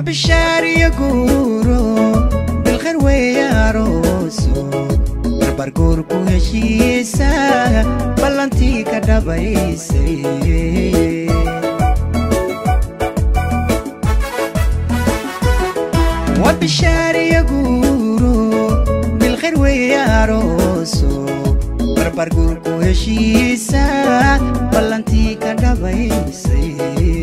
وبالشاري يقولوا بالخير وياروسو بربر قوركو هشيسا بلانتي كدبايسي وبالشاري يقولوا بالخير وياروسو بربر قوركو هشيسا بلانتي كدبايسي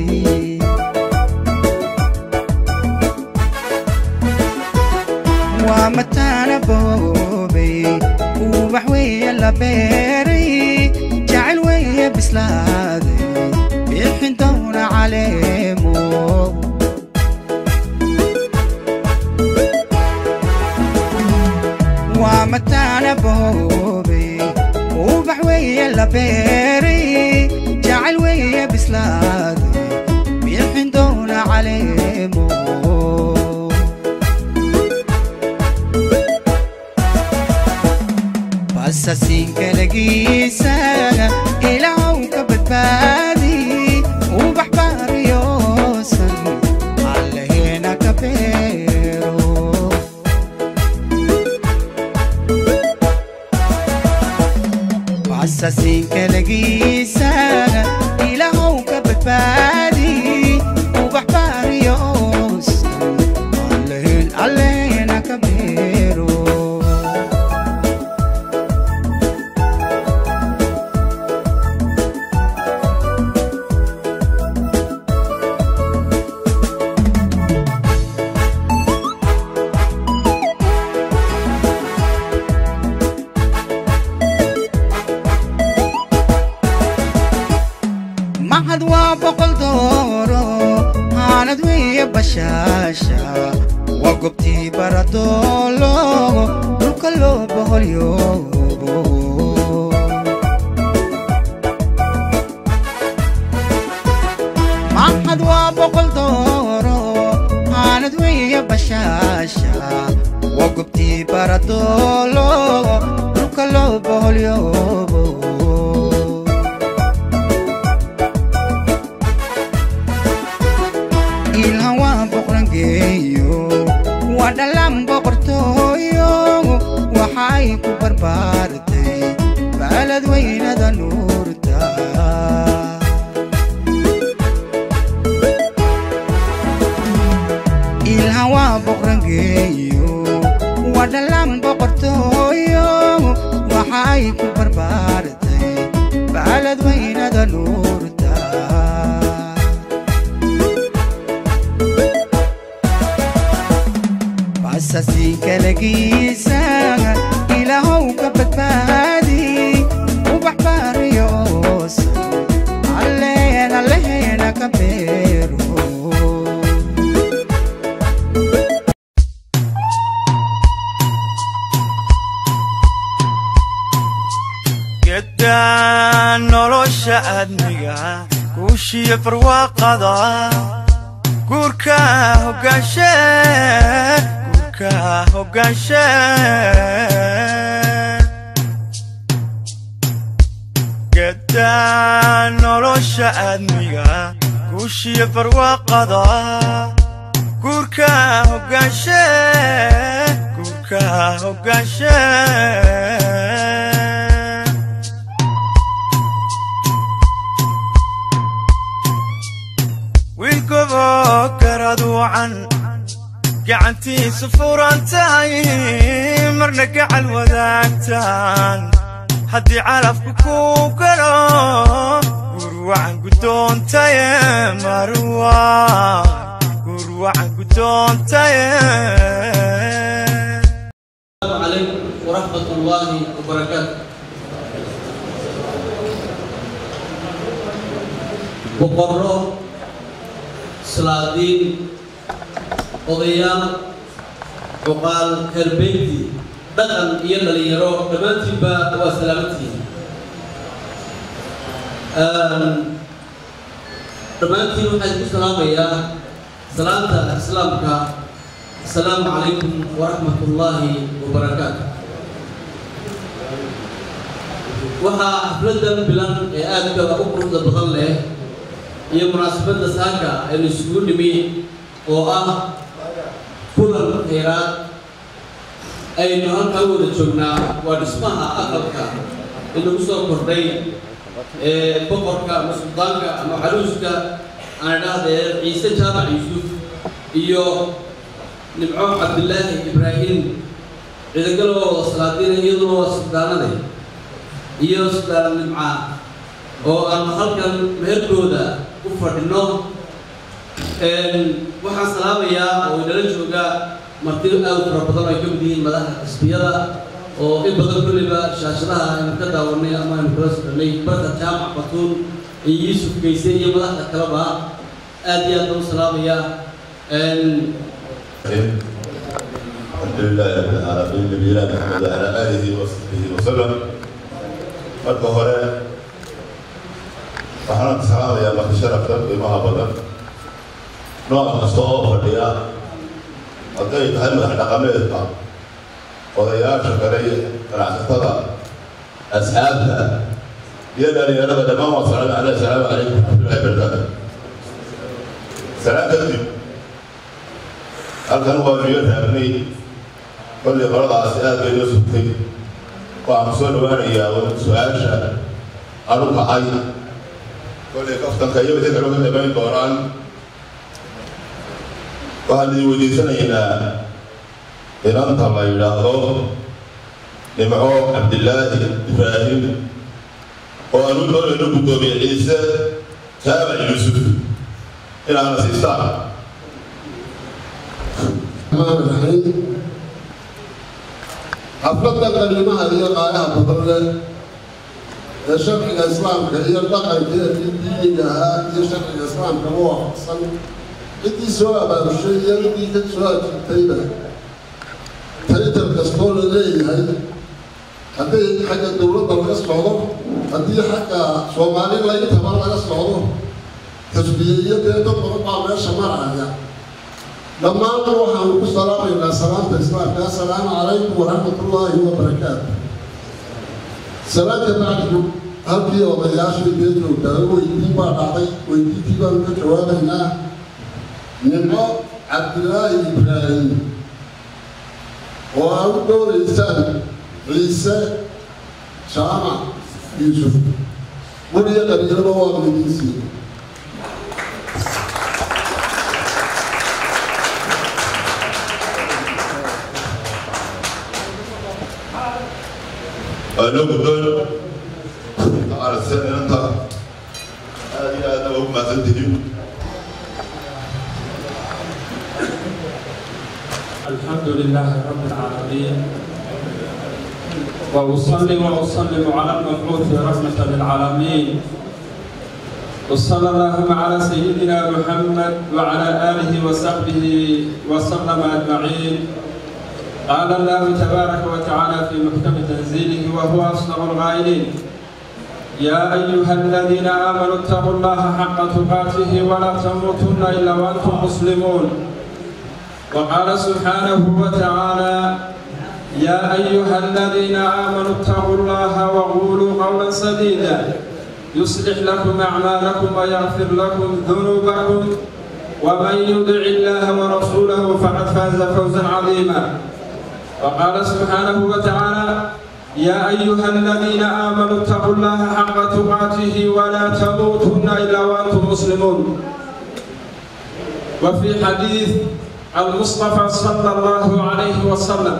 waa mataana boobay ubax weeye la beeray jacayl weeye bislaaday bixin doona caleemo waa mataana boobay ubax weeye la beeray jacayl weeye bislaaday bixin doona caleemo basasiinkalagiisa ilaahw ka badbaadi ubax baariyoosan allaheena ka beero basasiinkalagiisa ilaahw ka badbaadi ubax baariyoosan allaheen allaheena ka beero maxad waa boqol dooro haanad weeye bashaasha waa gobtii baradoolo dhulka loo boholyoobo maxad waa boqol dooro haanad weeye bashaasha waa gobtii baradoolo dhulka loo boholyoobo ilhan waa boqrangeeyo waa dhalaan boqortooyo waxay ku barbaartay baalad weynada nuurta ilhan waa boqrangeeyo waa dhalaan boqortooyo waxay ku barbaartay baalad weynada nuurta basasiinkalagiisa ilaahow ka badbaadi ubax baariyoosan alleen alleheena ka beero gedaan nolosha aadmiga guushiyo barwaaqada guurka hogaanshe guurka hogaanshe gedaan nolosha aadmiga guushiyo barwaaqada guurka hogaanshe guurka hogaanshe wiilgobo garad wacan gacantiisu furan tahay marna gacal wadaagtaan haddii calafku kuu galo gurwacan guddoontaye marwa gurwacan guddoontaye السلام عليكم ورحمة الله وبركاته boqorro salaadiin odayaal cuqaal herbeyti dhaqan iyo dhalinyaro dhammaantiinba waa salaamantihiin dhammaantiin waxaan ku salaamayaa salaanta islaamka asalaamu calaykum waraxmat ullaahi wabarakaatu waxaa xafladan bilan ee aadka u quruxda badan leh iyo munaasabadda saaka aynu isugu nimi oo ah kulan khayraad aynu halkaa wada joognaa waa dhismaha aqalka inagu soo kordhay ee boqorka ama suldaanka ama caruuska aan idhaahdee ciise jaamac yuusuf iyo nimco cabdilaahi ibraahim ciidagalo wada salaadiina iyaduna waa suldaanade iyo suldaan nimca oo aanu halkan meherkooda u fadhino waxaan salaamayaa oo inala jooga marti aad u fara badan oo ay ka mid yihiin madaxda xisbiyada oo in badan kulliba shaashadaha aynu ka daawanay ama aynu kala soconnay barka jaamac batuun iyo yuusuf geyse iyo madaxda kaleba aad iyo aad baan u salaamayaa الحمد لله رب العالمين نبينا محمد وعلى اله وصحبه وسلم marka hore waxaan salaamayaa marka sharafta qiimaha badan nooc kasta oo fadhiya hadday tahay madax dhaqameedka odayaasha kale iyo ganacsatada asxaabta iyo dhalinyarada dhammaan waa salaam aleh asalaamu calaykum waraxmatullahi wabarakaatu salaam kadib halkan waa niyo raabnay kolli qoladaasi aad bay noo sugtay waxaan soo dhawaanayaa su-aasha anu kacay kollay kaftanka iyo wixii kale ka dhamayn doonaan waxaan idin weydiisanaynaa inanta la yidhaahdo nimco cabdilaahi ibraahim oo aanu doonayno guddoomiye ciise jaamac yuusuf inaana siistaan الرحيم xafladda qalimaha iyo qaayaha badan leh ee sharciga islaamka iyo dhaqankeedii diiniga ahaa iyo sharciga islaamka u waafaqsan ciddii soo abaabushay iyo ciddii ka soo ajiibtayba taytar kastoo la leeyahay haddii xagga dowladda laga socdo haddii xagga soomaali layntaba laga socdo xisbiyeeyo dee dad badan baa meesha maraya dhammaanna waxaanu ku salaamaynaa salaamta islaamka assalaamu calaykum waraxmatullaahi wabarakaatu salaamka bacdigu halkii odayaashii dee joogtaa weydiin baa dhacday weydiintii baanu ka jawaabaynaa nimco cabdilaahi ibraahim oo aad u dhowraysaan ciise jaamac yuusuf weliya qabiilaba waa midinsiin waanoo guddoon inta aragteen inanta aad iyo aadna ugu mahadsan tihiin الحمد لله رب العالمين وأصلي وأسلم على المبعوث رحمة للعالمين وصلى اللهم على سيدنا محمد وعلى آله وصحبه وسلم أجمعين قال الله تبارك وتعالى في محكم تنزيله وهو أصدق القائلين يا أيها الذين آمنوا اتقوا الله حق تقاته ولا تموتن إلا وأنتم مسلمون وقال سبحانه وتعالى يا أيها الذين آمنوا اتقوا الله وقولوا قولا سديدا يصلح لكم أعمالكم ويغفر لكم ذنوبكم ومن يطع الله ورسوله فقد فاز فوزا عظيما وقال سبحانه وتعالى يا أيها الذين آمنوا اتقوا الله حق تقاته ولا تموتن إلا وأنتم مسلمون وفي حديث المصطفى صلى الله عليه وسلم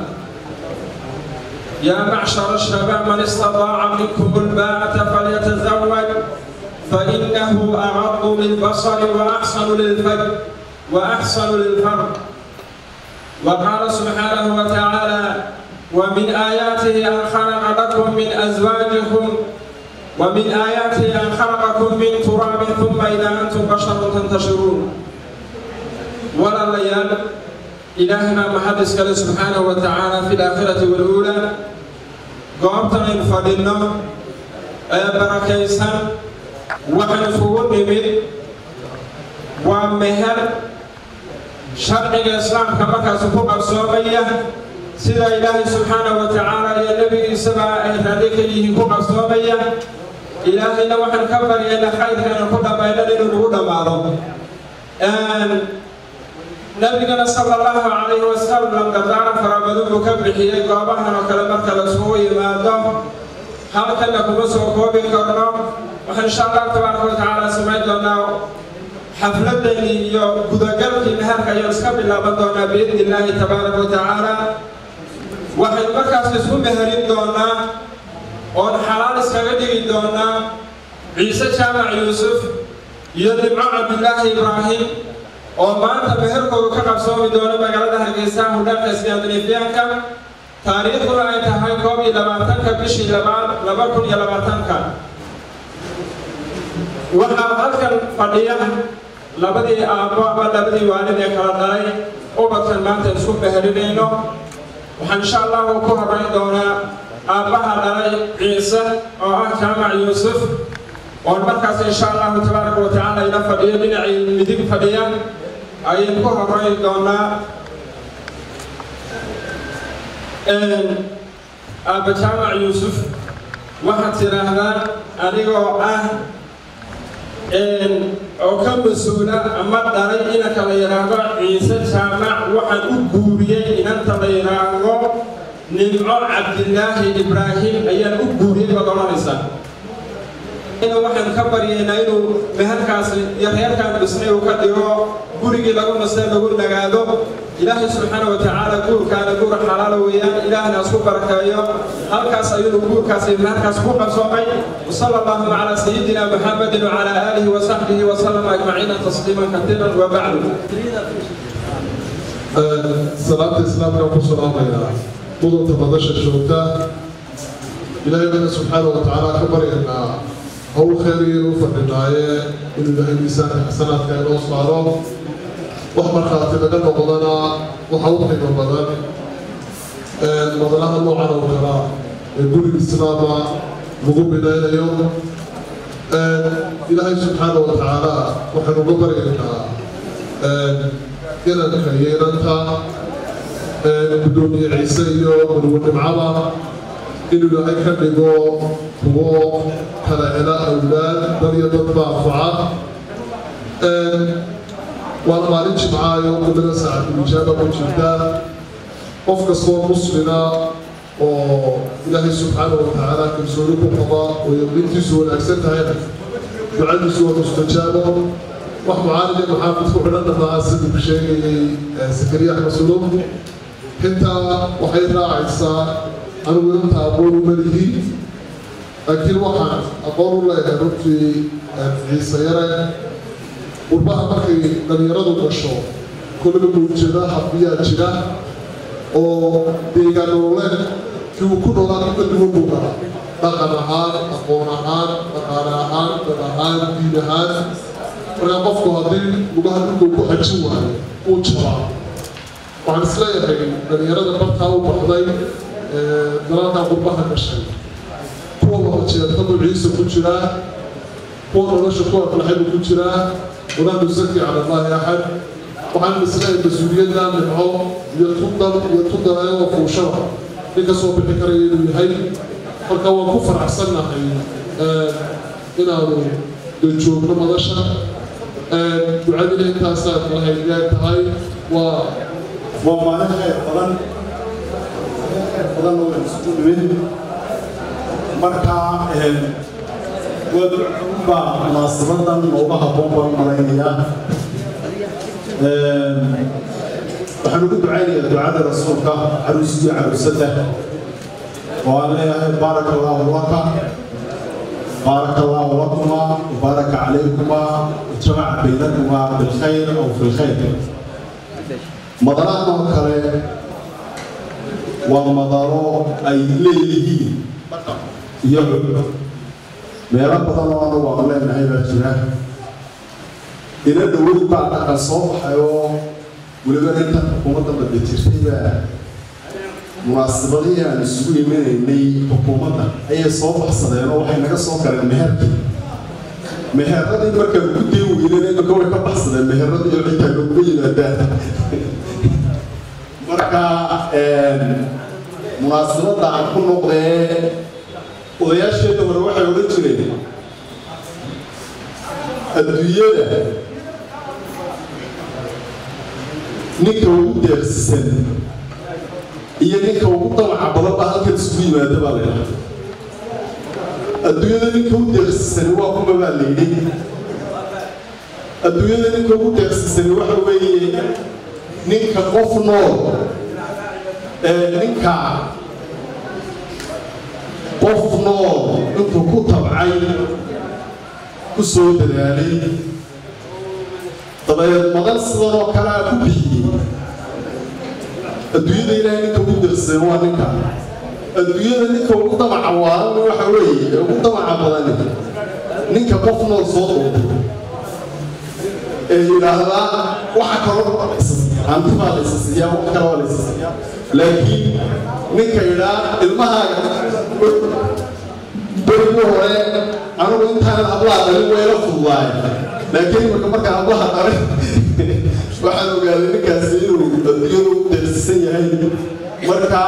يا معشر الشباب من استطاع منكم الباءة فليتزوج فإنه أغض للبصر وأحسن للفجر وأحسن للفرد وقال سبحانه وتعالى ومن آياته أن خلق لكم من أزواجكم ومن آياته أن خلقكم من تراب ثم إذا أنتم بشر تنتشرون ولا ليال إلهنا محدث كله سبحانه وتعالى في الآخرة والأولى قامتنا الفضلنا بركيسا وحن فوق نمد ومهر sharciga islaamka markaasu ku qabsoomaya sida ilaahay subxaana wa tacaala iyo nebigiisaba ay raali ka yihiin ku qabsoomaya ilaahayna waxaan ka baryayna khayrkana ku dhammaynan inuu nagu dhammaado nabigana sala allahu calayhi wasalam dardaaran fara badan buu ka bixiyey goobahan oo kale marka laisugu yimaado halkana kuma soo koobi karno waxaan insha allahu tabaaraka wa tacaala samayn doonaa xafladani iyo gudagalkii meherka ayaan iska bilaaban doonaa biidni illaahi tabaaraka wa tacaala waxaynu markaas isku meherin doonaa oon xalaal iskaga dhigi doonaa ciise jaamac yuusuf iyo nimco cabdilaahi ibraahim oo maanta meherkoodu ka qabsoomi doono magaalada hargeysa hudhaanka iskandinafiyaanka taariikhduna ay tahay koob iyo labaatanka bishii labaad laba kun iyo labaatanka waxaa halkan fadhiya labadii aabbo ama labadii waalid ee kala dhalay ubadkan maanta isku meherinayno waxaan insha allahu ku horeyn doonaa aabbaha dhalay ciise oo ah jaamac yuusuf oon markaas insha allahu tabaaraka wa tacaala ila fadhiyo dhinacii midig fadhiya ayaan ku horeyn doonaa aabba jaamac yuusuf waxaad tidhaahdaa anigoo ah oo ka mas-uula ama dhalay inanka la yidhaahdo ciise jaamac waxaan u guuriyey inanta la yidhaahdo nimco cabdilaahi ibraahim ayaan u guuriyey baad odhanaysaa waxaan ka baryaynaa inuu meherkaasi iyo reerkaan dhisnay uu ka dhigo gurigii lagu nastay lagu nagaado ilaahay subxaana wa tacaala guurkaana guur xalaala weeyaan ilaahna isku barakeeyo halkaas ayuu guurkaasi meherkaas ku qabsoomay wasala allahuma calaa sayidina muxamedin wacala aalihi wasaxbihi wasalama ajmaciina tasliiman katiiran wabacdu salaamta islaamka ku salaamayaa mudanta madasha joogta ilaahay bana subxaana wa tacaala ka baryaynaa hawl khayrigeen u fadhinaaye inuu ilaahay miisaanka xasanaadka inoo saaro wax markhaati laga noqdana waxa u qiimo badan madalaha noocan oo kala ee guriga islaama lagu binaynayo ilaahay subxaana wa tacaala waxaynu uga baryaynaa inanka iyo inanta gudoomiye ciise iyo marwo nimcaba inuu ilaahay ka dhigo kuwo kala hela awlaad dad iyo dad baafaca waana maalin jimcaayo kullada saacatulijaaba ku jirta qof kastoo muslina oo ilaahay subxaana wa tacaala kalsooni ku qaba oo yaqiintiisu wanaagsan tahayna ducadiisu waa mustajaabo wax mucaalide maxaafid ku xidhan dhamaa siduu ku sheegayay sakariya axmed sulub intaa waxay raacaysaa anigu inta aqoon uma lihi laakiin waxaan aqoon u leeyahay runtii ciise yare qurbaha markay dhalinyaradu gasho kolliba mawjada xabiyaa jira oo deegaan nololeed kii uu ku noolaa inta duwan buu galaa dhaqan ahaan aqoon ahaan dhaqaale ahaan dad ahaan diin ahaan markaa qofku haddii lugaha dhulka ku xajin waayo uu jabaa waxaan isleeyahay dhalinyarada bartaa u baxday dalalkaa qurbaha gashay kuwa wada jeertadu ciise ku jiraa kuwa nolosha kuwa falaxaybu ku jiraa walaa nusaki cala allahi axad waxaan isleeyahay mas-uuliyadda nimco iyo tudal iyo tudalayo fuushada nin ka soo bixi karaya inuu yahay marka waan ku faraxsannahay inaanu joogno madasha ducadina intaasaad lahayd yaay tahay waa waa maalin khayr badan khayr badan oo isugu nimid marka waa munaasabadan nooga habboon baan malaynayaa waxaan ugu ducaynayaa ducada rasuulka caruusiyo caruusada oo aan leeyahay baaraka allahu laka بارك الله لكما وبارك عليكما وجمع بينكما بالخير او في الخير مدارات كله ومدارو اي ليهين يعلو meelo badan oo anagu aan leenahay baa jira ina dhowow baa dhaqan soo baxay oo weliba inta xukuumadda badda jirtay baa munaasabadihii aan isugu imanaynay xukuumadda ayay soo baxsadeen oo waxay naga soo galeen meherkii meheradii markaan ku dii weyneen imika way ka baxsadeen meheradii oo xitaa nooguma yimaadaan marka munaasabadda aan ku noqdee odayaasheeda hore waxay odhan jireen adduunyada ninka ugu deeqsisan iyo ninka ugu damaca badan baa halkan isugu yimaada baa la yidhaha adduunyada ninka ugu deeqsisani waa kuma baa la yidhi adduunyada ninka ugu deeqsisani waxa weeye ninka qof nool ee ninka qof nool intuu ku tabcay ku soo dadaalay dabeed madan sidan oo kale a ku bixiyey adduunyada ilaahay ninka ugu deeqsisan waa ninka adduunyada ninka ugu damaca waalan waxa weeye ee ugu damaca badani ninka qof nool soo doortay ee yidhaahdaa waxa kaloo hanti baa la isasiiyaa wax kale waa la isasiiyaa laakiin ninka yidhaa ilmahaaga berigii hore anigu intaanan hablaha dhalin wayla fududaay laakiin imika markaan hablaha dhalin waxaan ogaaday ninkaasi inuu adduunyadu u deeqsisan yahay marka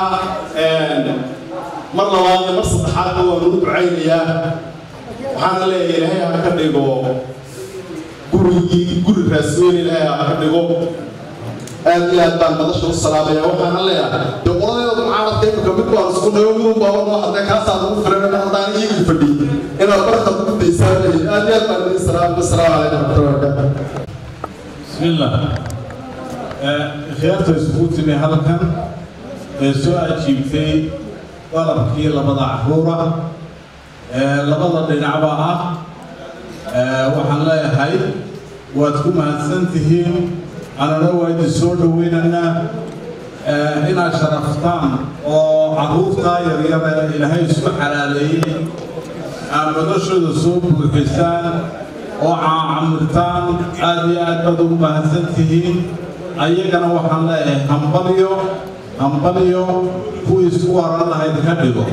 mar labaad iyo mar saddexaadna waan ugu ducaynayaa waxaana leeyahay ilaahay ha ka dhigo gurigii guri raasweyn ilaahay ha ka dhigo aad iyo aad baan madasha u salaamaya waxaana leeyahay dee qoladeeda mucaaradka imika mid baan isku nayo midun baaba noo hadlay kaasaa nagu filan haddaan iyagii fadhiy inaad barka ugu daysaan leeyahay aad iyo aad baan idin salaamay assalaamu calaykum waraxmatullahi wabarakaatu بسم الله خيارته سكوتني هلكن سؤال جيبتي طلبكي لبضع عهورة لبضع دينعبا waxaan leeyahay waad ku mahadsantihiin anana waa idin soo dhoweynaynaa inaad sharaftaan oo carruurtaa yaryara ilaahay isku xalaaleeyey aad noloshooda soo buuxisaan oo caacamirtaan aad iyo aad baad ugu mahadsan tihiin ayagana waxaan leeyahay hambalyo hambalyo kuwii isku waran lahayd ka dhigo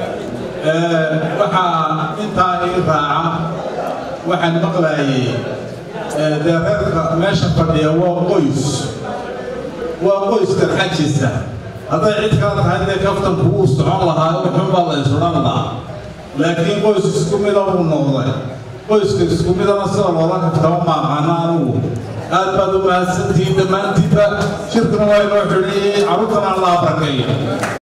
waxaa intaa ii raaca waxaan maqlaayay dee reerka meesha fadhiya waa qoys waa qoyska xajisa hadday cid kala tahay dee kaftanku wuu socon lahaa wuxuunbaa la isodhan lahaa laakiin qoys isku mida uu noqday qoyska isku midana sida loola kaftama maaqaana anugu aad baad u mahadsantihiin dhammaantiinba shirkuna waa inoo xidhiyey carruurtana allah barkeeya